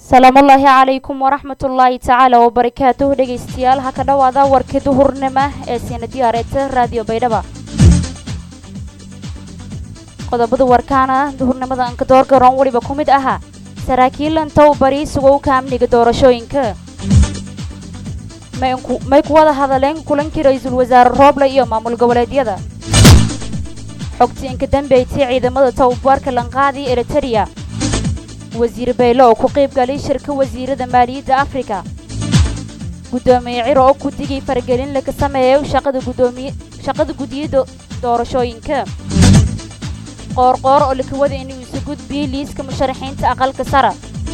salaamullaahi calaykum waraxmatullaahi tacaala wabarakaatuhu dhegaystayaal ha ka dhowaada warkii duhurnimo ee siina diyaareeta raadiyo baydhaba qodobada warkaana duhurnimada ankadoor garoon weliba ku mid ahaa saraakiil intow bari sugowka amniga doorashooyinka may ku wada hadaleen kulankii ra-iisul wasaare rooble iyo maamul goboleedyada xogtii inka dambeeytay ciidamada tababarka lanqaadi eritereya wasiir bayle oo ku qayb galay shirka wasiirada maaliyadda afrika guddoomiye ciro oo guddigii faragelin laga sameeyay shaqada gudiyada doorashooyinka qoorqoor oo lakawada inuu isu gudbiyey liiska musharaxiinta aqalka sara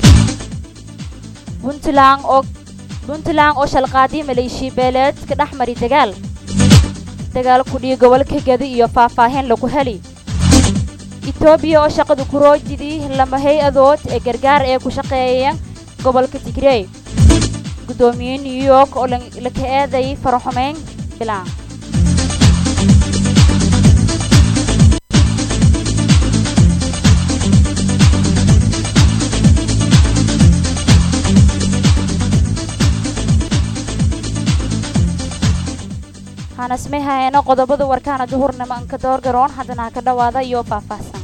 puntland oo puntland oo shalqaadiy maleeshiya beeleed ka dhex mari dagaal dagaal kudhiyo gobolka gadi iyo faahfaahin lagu heli etoobiya oo shaqada kuroojidii lama hay-adood ee gargaar ee ku shaqeeya gobolka tigrey guddoomiye new york oo laka eedayay faraxumeyn bilaan hanasmay haheeno qodobada warkaana duhurnimo anka door garoon haddana ha ka dhowaada iyo faahfaahsan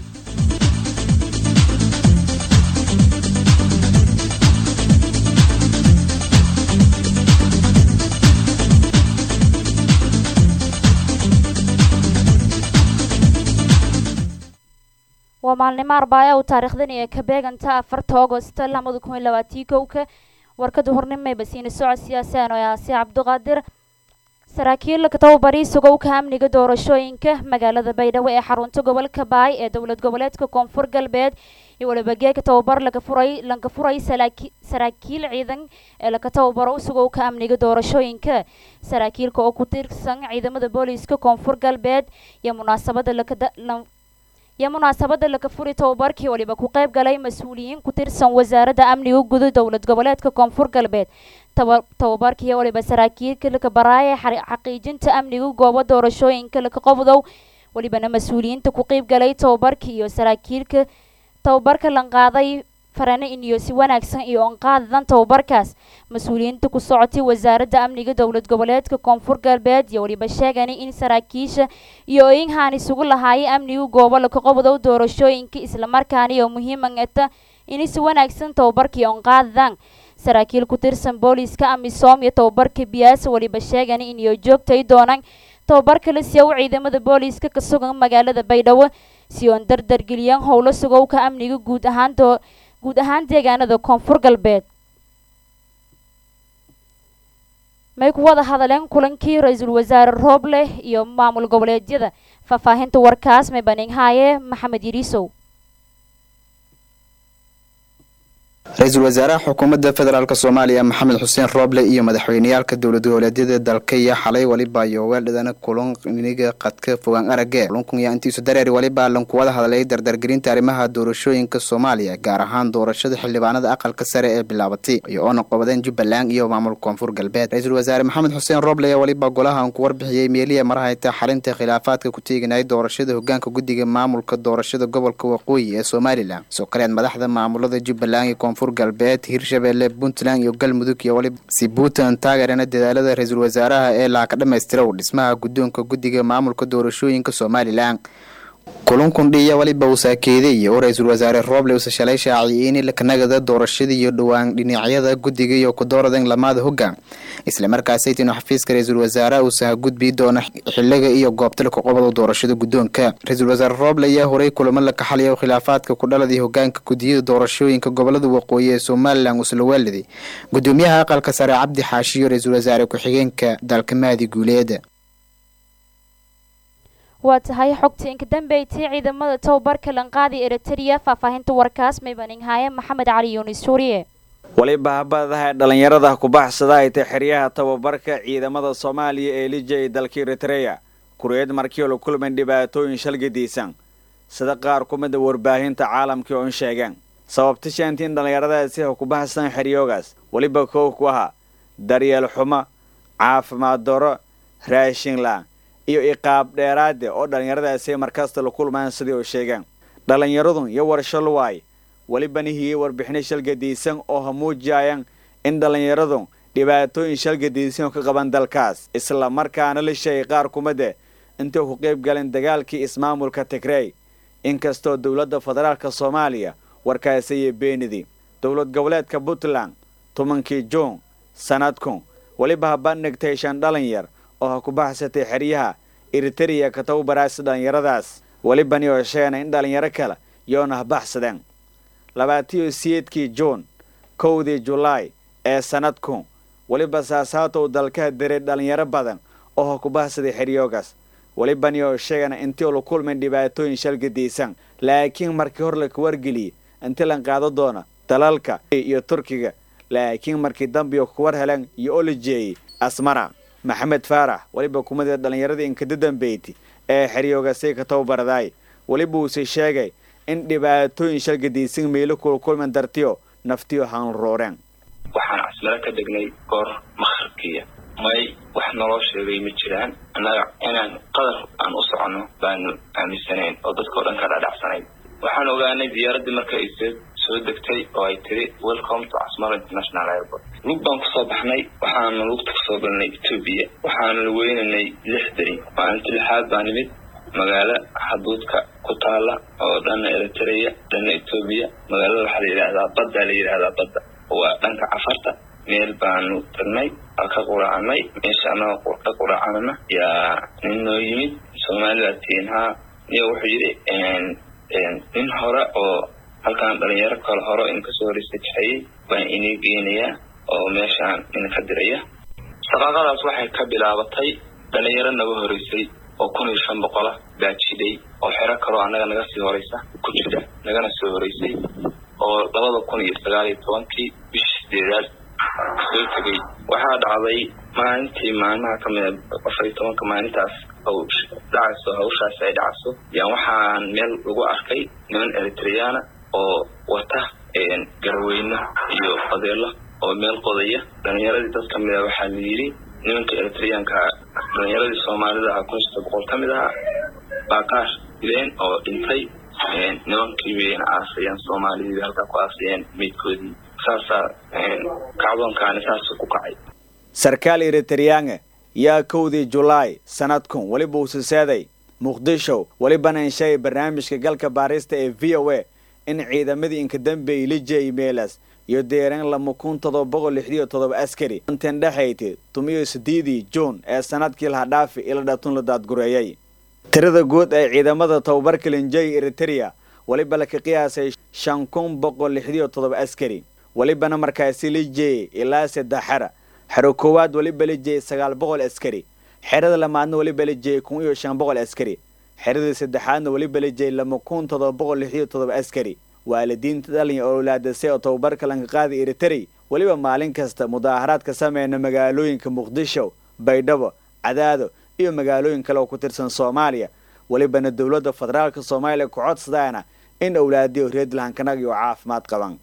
waa maalnimo arbaayo u taariikhdan ee ka beeganta afarta agosto labada kun iyo labaatii kowka warka duhurnimo basiina socod siyaasaan oo aasi cabdiqaadir saraakiil tababari sugowka amniga doorashooyinka magaalada baydhabo ee xarunta gobolka baay ee dowlad goboleedka koonfur galbeed iyo waliba geeka tababar laga furay laga furay saraakiil ciidan ee laga tababaro sugowka amniga doorashooyinka saraakiilka oo ku tirsan ciidamada booliiska koonfur galbeed iyo munaasabada laka iyo munaasabada laga furi tababarkii waliba ku qayb galay mas-uuliyiin ku tirsan wasaaradda amniga guda dowlad goboleedka koonfur galbeed tababarkii waliba saraakiilka laka baraaya xaqiijinta amniga goobo doorashooyinka laka qobdow walibana mas-uuliyiinta ku qayb galay tababarkii iyo saraakiilka tababarka lanqaaday farane iniyo si wanaagsan iyo onqaadadan tababarkaas mas-uuliyiinta ku socotay wasaaradda amniga dowlad goboleedka koonfur galbeed iyo waliba sheegani in saraakiisha iyo oinhaan isugu lahaayay amniga goobo laka qobdow doorashooyinka islamarkaana iyo muhiimangata inay si wanaagsan tababarkii onqaadadan saraakiil ku tirsan booliiska amisom iyo tababarka biyaasa waliba sheegani inay joogtay doonaan tababarka la siiya u ciidamada booliiska ka sugan magaalada baydhabo si oon dardargeliyaan howlo sugowka amniga guud ahaan guud ahaan deegaanada koonfur galbeed may ku wada hadaleen kulankii ra-iisul wasaare rooble iyo maamul goboleedyada faahfaahinta warkaas may baninghaaye maxamed yiriisow ra-iisul wasaaraha xukuumadda federaalk soomaaliya maxamed xuseen rooble iyo madaxweyneyaalka dowlad goboleedyada dalka iyo xalay waliba iyo weeldhidana kulaniga qadka fogaan arage kulankun yaa intiisu dareeri waliba lanku wada hadlay dardargelinta arrimaha doorashooyinka soomaaliya gaar ahaan doorashada xildhibaanada aqalka sare ee bilaabatay iyo oona qobadeen jubbaland iyo maamul koonfur galbeed ra-iisul wasaare maxamed xuseen rooble ayaa waliba golahan ku warbixiyey meeliya marahayta xalinta khilaafaadka ku teeganayay doorashada hogaanka guddiga maamulka doorashada gobolka waqooyi ee somalilan soo kaleed madaxda maamulada jubbaland iyo koonfur galbeed hirshabelle puntland iyo galmudug iyo waliba si puntland taageerana dadaalada ra-iisul wasaaraha ee laaka dhammaystirow dhismaha guddoonka guddiga maamulka doorashooyinka somalilan kulankundhiya waliba uu saakeeday oo ra-iisul wasaare rooble uuse shalay shaaciyay in lakanagada doorashada iyo dhowaan dhinacyada guddiga iyo kudooradan lamaada hoggaan islamarkaasaytinu xafiiska ra-iisul wasaaraha uusa hagudbii doona xiliga iyo goobta laka qobada doorashada guddoonka ra-iisul wasaare rooble ayaa horay kulamo la kaxaliya khilaafaadka ku dhaladii hogaanka gudiyada doorashooyinka gobolada waqooyi ee somalilan uusla waaliday gudoomiyaha aqalka sare cabdi xaashiyo ra-iisul wasaare ku-xigeenka dalka mahdi guuleeda waa tahay xogta inka dambeeytay ciidamada tababarka lanqaadi eritereya faahfaahinta warkaas maybaninghaaye maxamed cali yuunis suuriye waliba habadaha dhallinyarada kubaxsada ay tay xeryaha tababarka ciidamada soomaaliya ee lija ee dalka eritereya kureed markii la kulman dhibaatooyin shalgadiisan sida qaar ku mida warbaahinta caalamkii oon sheegeen sababta shaanti in dhallinyaradaasi ha kubaxsan xeryoogaas weliba koow ku ahaa daryeel xumo caafimaad daro raashin la iyo iqaab dheeraade oo dhallinyaradaasi markasta la kulmaan sidii u sheegeen dhallinyaradu iyo warshaluwaay welibana hiyey warbixino shalgadiisan oo hamuujiyayaan in dhallinyaradu dhibaatooyin shalgadiisan oo ka qaban dalkaas isla markaana la sheegay qaar kumade intay ku qayb galeen dagaalkii ismaamulka tigrey inkastoo dowladda federaalka soomaaliya warkaasayay beenidi dowlad goboleedka puntland tobankii juun sanadkun weliba ha bandhigtay shan dhalinyar oo ha ku baxsatay xeryaha eritereya ka tababaraasa dhallinyaradaas welibani oo sheegna in dhallinyaro kale yoona ha baxsadeen labaatiyo siyeedkii juun kowdii julaay ee sanadkun weliba saasaatow dalkaha diray dhallinyaro badan oo ha ku baxsaday xeryoogaas welibani oo sheegana intii la kulmay dhibaatooyin shalgadiisan laakiin markii hor laka wargeliyey intii lan qaado doona dalalka iyo turkiga laakiin markii dambiyo kuwar heleen iyo oo la jeeyey asmara maxamed faarax weliba kumadii dhallinyaradii inkada dambeyti ee xeryoogasay ka tababaradaay weliba uuse sheegay in dhibaatooyin shalgadiisan meelo kula kulman dartiyo naftiyo haanrooreen waxaan casmaro ka degnay goor makharkiya may wax naloo sheegay ma jiraan annaga inaan qadar aan u soconno baanu aaminsanayn oo dadkao dhan ka dhadhacsanayn waxaan ogaanay diyaaraddii marka ay soo degtay oo ay tiri welcome to casmaro international airport lug baan kusoo baxnay waxaanu lugta kasoo galnay etoobiya waxaanu weynanay lix beri maalinta lixaad baa nimid magaalo xaduudka ku taala oo dhanna eritrea dhanna etoobiya magaalada waxaa la yidhaahdaa badda la yidhaahdaa badda waa dhanka cafarta meel baanu tagnay aa ka quraacnay meesha annaga ka quraacanana yaa nin noo yimid soomaalida tiin haa niyo wuxuu yidhi nin hore oo halkaan dhalinyaro kale hore in kasoo horeysa kaxeeyey baan inii geynayaa oo meeshaan ina ka diraya shaqaaqadaas waxay ka bilaabatay dhalinyaro naga horeysay oo kun iyo shan boqola baa jidhay oo xero kaloo annaga naga sii horeysa ku jira nagana soo horeysay oo labada kun iyo sagaal iyo tobankii bishii sideedaad soo tegay waxaa dhacday maalintii maalmaha kamida afar iyo tobanka maalintaas dhacayso hawshaas ay dhacayso yaan waxaan meel lagu arkay niman eritreyaana oo wata garaweyno iyo odeelo oo meel qodaya dhalinyaradii dad kamid a waxaa la yidhi nimanka eritreyaanka dhalinyaradii soomaalida aha kun sita boqol ka mid ahaa baaqaar dileen oo dhintay nimankii bayna aasayeen soomaalidii bay halkaa ku aasayeen meydkoodii saasaa kacdoonkaani saasuu ku kacay sarkaal eriteryaange yaa kowdii julaay sanadkun weliba uusasaaday muqdisho welibana insheegay barnaamijka galka baarista ee v o a in ciidamadii inkadambeeyey lijey meelas iyo deereen lama kun todoba boqol lixdiyo todoba askari intan dhexayti tumiyo sideedii juun ee sanadkii lahadhaafi ila dhatun la daadgureeyey tirada guud ee ciidamada tababarka linjey eritereya weliba laka qiyaasay shan kun boqol lixdiyo todoba askari welibana markaasi lijeeyey ilaa saddex xera xero koowaad weliba lijeeyey sagaal boqol askari xerada lamaadna weliba lijeeyey kun iyo shan boqol askari xeradii saddexaadna weliba lijeeyey lama kun todoba boqol lixdiyo todoba askari waalidiinta dhalinya owlaadasay oo tababarka lanka qaada eritarey weliba maalin kasta mudaaharaad ka sameyna magaalooyinka muqdisho baydhabo cadaado iyo magaalooyin kale oo ku tirsan soomaaliya welibana dowladda federaalka soomaaliya ku codsadaana in owlaadiyo reedlahankanag iyo caafimaad qaban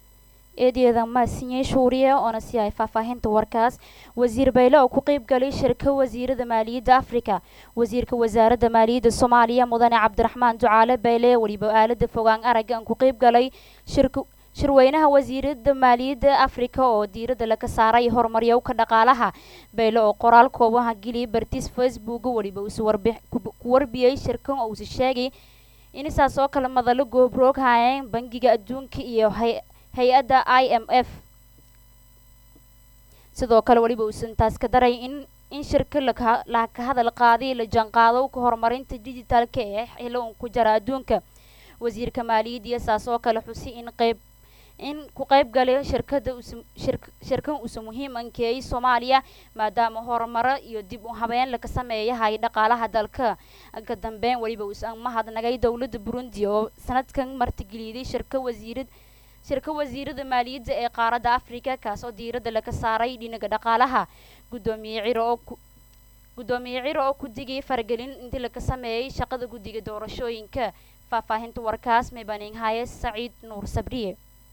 eedyada maasinye shuuriye oona sii hay faahfaahinta warkaas wasiir bayle oo ku qeyb galay shirka wasiirada maaliyadda afrika wasiirka wasaaradda maaliyadda soomaaliya mudane cabdiraxmaan ducaale bayle weliba aalada fogaan araggan ku qeyb galay shirka shirweynaha wasiirada maaliyadda afrika oo diiradda laga saaray horumaryowka dhaqaalaha bayle oo qoraal koobaha geliyay bartiis facebook weliba uuse ku warbiyey shirkan oo uuse sheegay in saas oo kale madalo goobroog hayeen bangiga adduunka iyo hay-adda i m f sidoo kale weliba uusan taas ka daray in in shirka laka hadal qaaday la janqaado ka horumarinta digitaalka ee xilo un ku jara adduunka wasiirka maaliyadda iyo saas oo kale xusi in qeyb in ku qeyb galay shirkada shirkan uusa muhiim ankeeyay soomaaliya maadaama horumaro iyo dib u habeen laga sameeyahay dhaqaalaha dalka ka dambeyn weliba uusan mahadnagay dowladda burundi oo sanadkan martigeliyday shirka wasiirad shirka wasiirada maaliyadda ee qaaradda afrika kaas oo diiradda laga saaray dhinaga dhaqaalaha gudoomiye ciro oo gudoomiye ciro oo ku digay faragelin intii laga sameeyey shaqada guddiga doorashooyinka faahfaahinta warkaas mebaning haye saciid nuur sabriye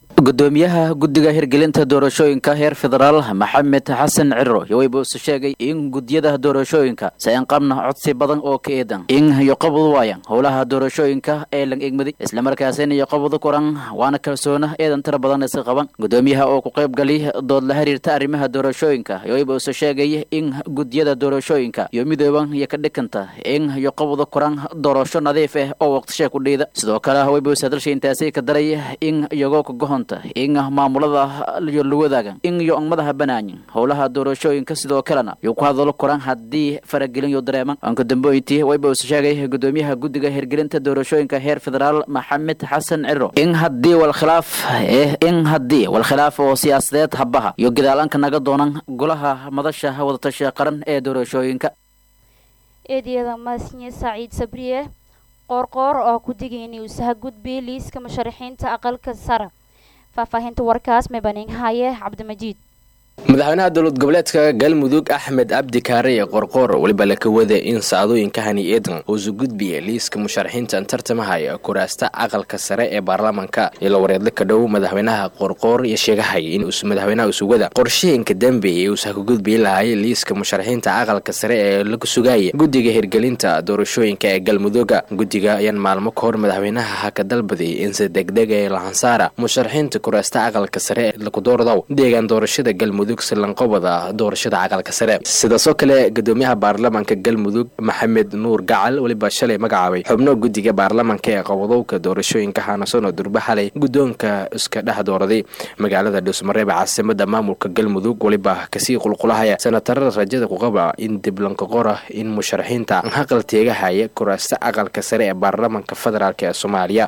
gudoomiyaha guddiga hirgelinta doorashooyinka heer federaal maxamed xasan ciro yoweyba use sheegay in guddiyada doorashooyinka saen qabna codsi badan oo ka eedan in yoqabadu waayan howlaha doorashooyinka ee lang egmaday islamarkaasina yoqabadu kuran waana kalsoona eedan tira badan iska qaban gudoomiyaha oo ku qayb gali dood la xiriirta arrimaha doorashooyinka yoweyba use sheegay in guddiyada doorashooyinka iyo midooban iyo ka dhikanta in yoqabadu kuran doorasho nadiif ah oo waqtisha ku dhiida sidoo kale weyba use hadalsha intaasi ka daray in iyagoo ka gohon in maamulada iyo luwadaagan in iyo madaha banaayin howlaha doorashooyinka sidoo kalena yuu ku hadalo koran haddii faragelin yo dareeman anka damboyntii wayba use sheegay gudoomiyaha guddiga hirgelinta doorashooyinka heer federaal maxamed xasan ciro in haddii walkhilaaf in haddii walkhilaaf oo siyaasadeed habaha iyo gadaalanka naga doonan golaha madasha wadatasha qaran ee doorashooyinka eedyada maasnye saciid sabriye qoorqoor oo ku digayna usaha gudbi liiska musharaxiinta aqalka sare faahfaahinta warkaas mebaning haye cabdimajiid madaxweynaha dowlad goboleedka galmudug axmed cabdi kaareye qorqoor weliba laka wada in saacdooyinka hani eedan uusu gudbiya liiska musharaxiinta tartamahaya kuraasta aqalka sare ee baarlamaanka ilo wareedla ka dhow madaxweynaha qorqoor iyo sheegahay in madaxweynaha usugada qorshooyinka dambeeyay uusa ka gudbii lahay liiska musharaxiinta aqalka sare ee lagu sugaya guddiga hirgelinta doorashooyinka ee galmuduga guddiga ayaan maalmo ka hor madaxweynaha haka dalbaday in si degdega ee lahansaara musharaxiinta kuraasta aqalka sare ee laku doordaw deegaan doorashada galmudug silanqobada doorashada aqalka sare sidaasoo kale gudoomiyaha baarlamaanka galmudug maxamed nuur gacal weliba shalay magacaabay xubno guddiga baarlamaanka ee qabadowka doorashooyinka haanasono durba xalay guddoonka iska dhex dooraday magaalada dhuusmareeb caasimada maamulka galmudug weliba kasii qulqulahaya sanatarada rajada kuqaba in diblanka qora in musharaxiinta haqal teegahaya kuraasta aqalka sare ee baarlamaanka federaalk ee soomaaliya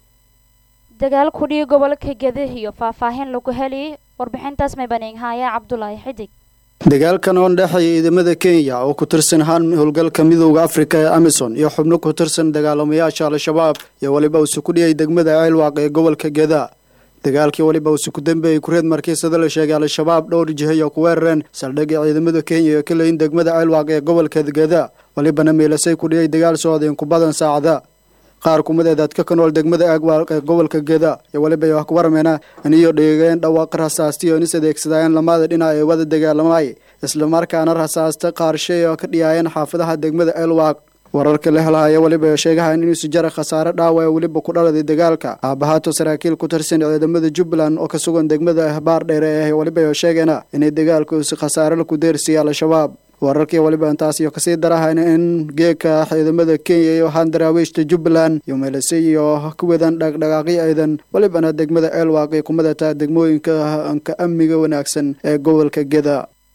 dagaal kudhii gobolka gede iyo faahfaahin lagu heli warbixintaas maybaning haaye cabdulaahi xidig dagaalkan oo dhexeeya ciidamada kenya oo ku tirsan haan howlgalka midooda afrika ee amisom iyo xubno ku tirsan dagaalamayaasha al-shabaab iyo weliba uuse ku dhiyay degmada ceelwaaq ee gobolka geda dagaalkii weliba uuse ku dambeeyey kureed markiisada la sheegay al-shabaab dhowr jihayo ku weerareen saldhigga ciidamada kenya iyo ka leyin degmada ceelwaaq ee gobolka geda welibana meelasay ku dhiyay dagaal socdeen ku badan saacada qaar kumadeedaad ka kanool degmada aagwaaq ee gobolka geda iyo weliba wax ku warmeena iniyo dhigeen dhawaaq rasaastiyo inis adeegsadayeen lamada dhinac ee wada dagaalamay islamarkaana rasaasta qaarshay oo ka dhiyaayeen xaafadaha degmada elwaaq wararka la helahaya weliba sheegahan inuusu jara khasaare dhaawa ee weliba ku dhaladay dagaalka aabahaato saraakiil ku tirsan ciidamada jubbaland oo ka sugan degmada ahbaar dheere ee weliba sheegeena inay dagaalkuusi khasaare laku deersiyay al-shabaab wararkii weliba intaas iyo kasii darahayna in geeka ciidamada kenya iyo haan daraawiishta jubbaland iyo meelasay iyo ku wadan dhaqdhaqaaqyo ciidan welibana degmada ceelwaaq ay ku madataa degmooyinka ka amniga wanaagsan ee gobolka geda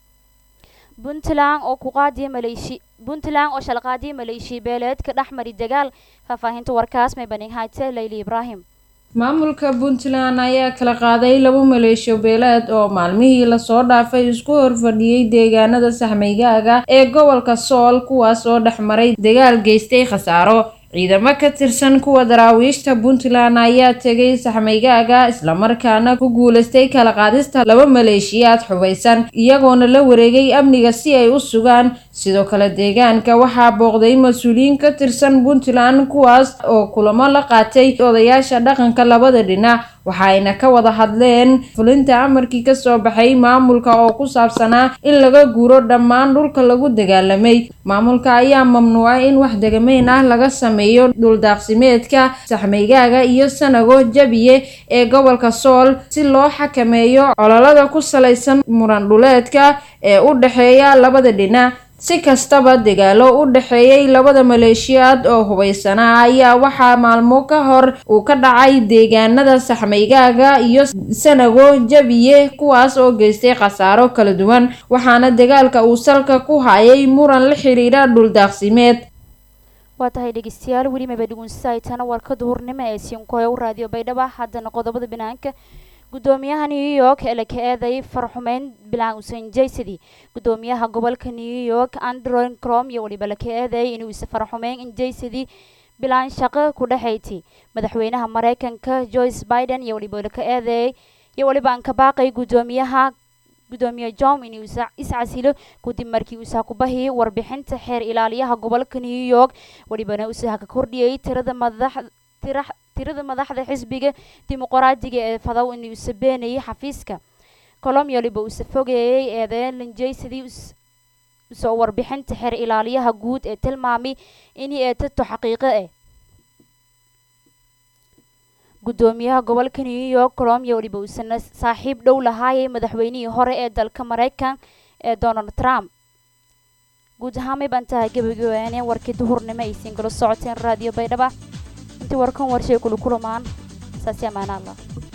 puntland oo ku qaadiya maleeshi puntland oo shalqaadiya maleeshiya beeleed ka dhex mari dagaal faahfaahinta warkaas maybaning hayte layli ibraahim maamulka puntland ayaa kala qaaday laba maleeshiyo beeleed oo maalmihii lasoo dhaafay isku horfadhiyey deegaanada saxmaygaaga ee gobolka sool kuwaas oo dhex maray dagaal geystay khasaaro ciidamo ka tirsan kuwa daraawiishta puntland ayaa tegay saxmaygaaga islamarkaana ku guulaystay kala qaadista laba maleeshiyaad xubaysan iyagoona la wareegay amniga si ay u sugaan sidoo kale deegaanka waxaa booqday mas-uuliyiin ka tirsan puntland kuwaas oo kulamo la qaatay odayaasha dhaqanka labada dhinac waxaayna ka wada hadleen fulinta amarkii kasoo baxay maamulka oo ku saabsanaa in laga guuro dhammaan dhulka lagu dagaalamay maamulka ayaa mamnuucay in wax degameyn ah laga sameeyo dhuldaaqsimeedka saxmaygaaga iyo sanago jabiye ee gobolka sool si loo xakameeyo cololada ku salaysan muran dhuleedka ee u dhexeeya labada dhinac si kastaba dagaalo u dhexeeyay labada maleeshiyaad oo hubaysanaa ayaa waxaa maalmo ka hor uu ka dhacay deegaanada saxmaygaaga iyo sanago jabiye kuwaas oo geystay khasaaro kala duwan waxaana dagaalka uu salka ku hayay muran la xiriira dhuldaaqsimeed waa tahay dhegeystayaal weli maba dhugunsahaytana warka duhurnimo ee siinkoya u raadiyo baydhaba haddana qodobada banaanka gudoomiyaha new york ee la ka eeday farxumeyn bilaan usain jaysadi gudoomiyaha gobolka new york andron crom iyo weliba la ka eedeeyay inuu isa farxumeyn in jaysadi bilaan shaqo ku dhexayti madaxweynaha mareykanka joyce biden iyo weliba la ka eedeeyay iyo weliba aan ka baaqay gudoomiyaha gudoomiye jom inuu iscasilo kadib markii uusaha ku bahiyay warbixinta xeer ilaaliyaha gobolka new york welibana uusaha ka kordhiyay tirada madax tirada madaxda xisbiga dimuqraadiga ee fadaw inuu sabeenayay xafiiska colomia waliba uuse fogeeyey eedeyn linjay sidii soo warbixinta xer ilaaliyaha guud ee tilmaamay inay eetato xaqiiqo ah guddoomiyaha gobolka new york colomia waliba uusana saaxiib dhow lahaayay madaxweynihii hore ee dalka maraykan ee donald trump guud ahaamay baan tahay gabagabeene warkii duhurnimo aysiin kala socoteen raadiyo baydhaba intii warkan warshay kula kulamaan saasi amaana allah